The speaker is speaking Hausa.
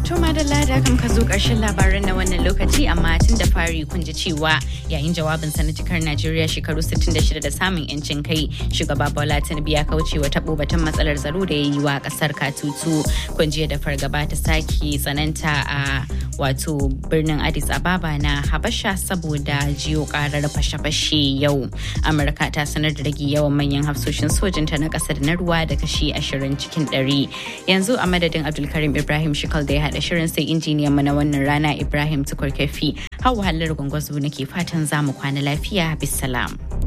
To madalla da kam ka zo ƙarshen labaran na wannan lokaci amma tun da fari kun ji cewa yayin jawabin sa na cikar Najeriya shekaru 66 da samun yancin kai shugaba Bola Tinubu ya kauce wa tabo batun matsalar tsaro da ya yi wa ƙasar Katutu. Kun da fargaba ta sake tsananta a wato birnin Addis Ababa na Habasha saboda jiyo karar fashe-fashe yau. Amurka ta sanar da rage yawan manyan hafsoshin sojinta na ƙasar na ruwa da kashi 20 cikin 100. Yanzu a madadin Abdulkarim Ibrahim Shikal da ya haɗa shirin sai injiniyan mu na wannan rana Ibrahim Tukurkefi. Hau halar gwangwazo nake fatan za mu kwana lafiya bisalam.